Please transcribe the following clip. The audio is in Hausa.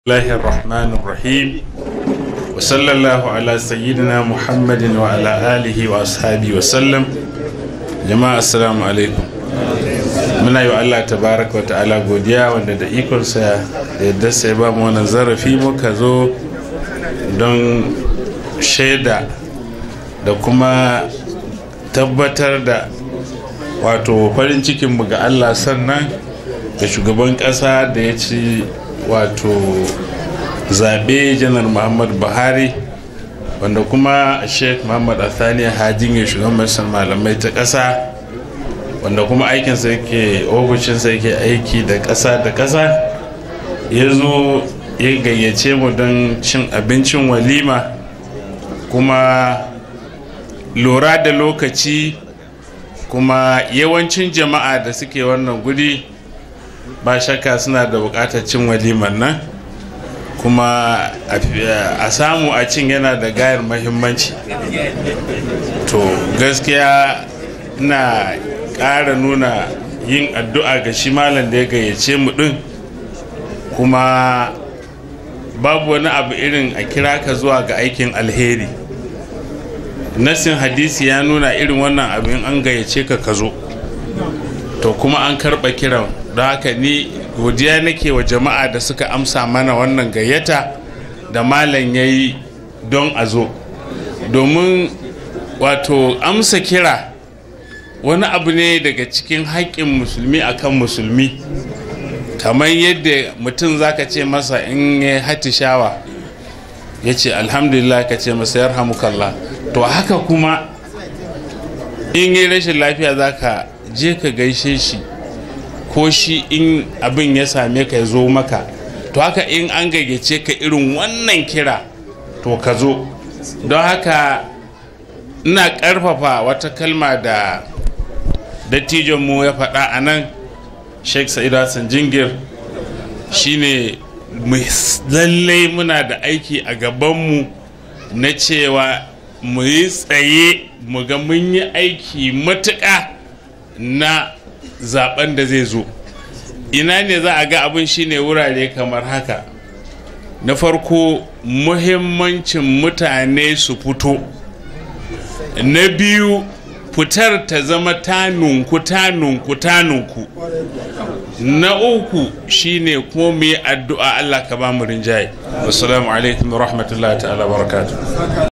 الله الرحمن الرحيم وصلى الله على سيدنا محمد وعلى آله وأصحابه وسلم جماعة السلام عليكم muna yi wa Allah tabaraka wa ta'ala godiya wanda da ikonsa da yadda sai ba mu wannan zarafi muka zo don shaida da kuma tabbatar da wato farin cikinmu ga Allah sannan da shugaban ƙasa da ya ci wato zaɓe janar muhammad buhari wanda kuma sheikh muhammad athani hajin ya shugaban majalisar malamai ta ƙasa wanda kuma aikinsa yake ofishinsa yake aiki da ƙasa da ƙasa ya zo ya gayyace mu don cin abincin walima kuma lura da lokaci kuma yawancin jama'a da suke wannan guri ba shakka suna da buƙatar cin walimar nan kuma a samu a cin yana da gayar mahimmanci to gaskiya na ƙara nuna yin addu'a ga shi malam da ya gayyace mu ɗin kuma babu wani abu irin a kira ka zuwa ga aikin alheri nasin hadisi ya nuna irin wannan abin an gayyace ka ka zo to kuma an karɓa kiran don haka ni godiya nake wa jama'a da suka amsa mana wannan gayyata da malam ya yi don a zo domin wato amsa kira wani abu ne daga cikin haƙƙin musulmi akan musulmi kamar yadda mutum zaka ce masa in ya hatishawa ya ce alhamdulillah ka ce masa yarhamukallah to haka kuma in yi rashin lafiya zaka je ka gaishe shi ko shi in abin ya same ka ya zo maka to haka in an gayyace ka irin wannan kira to ka zo don haka ina ƙarfafa wata kalma da dattijonmu ya faɗa a nan sheikh sa'id hassan jingir shine lallai muna da aiki a gabanmu na cewa mu yi tsaye mu ga mun yi aiki matuƙa na zaben da zai zo ina ne za a ga abin shine wurare kamar haka na farko muhimmancin mutane su fito na biyu fitar ta zama tanunku tanunku tanunku na uku shine kuma mu yi addu'a Allah ka ba mu rinjaye assalamu alaikum wa rahmatullahi ta'ala barakatuh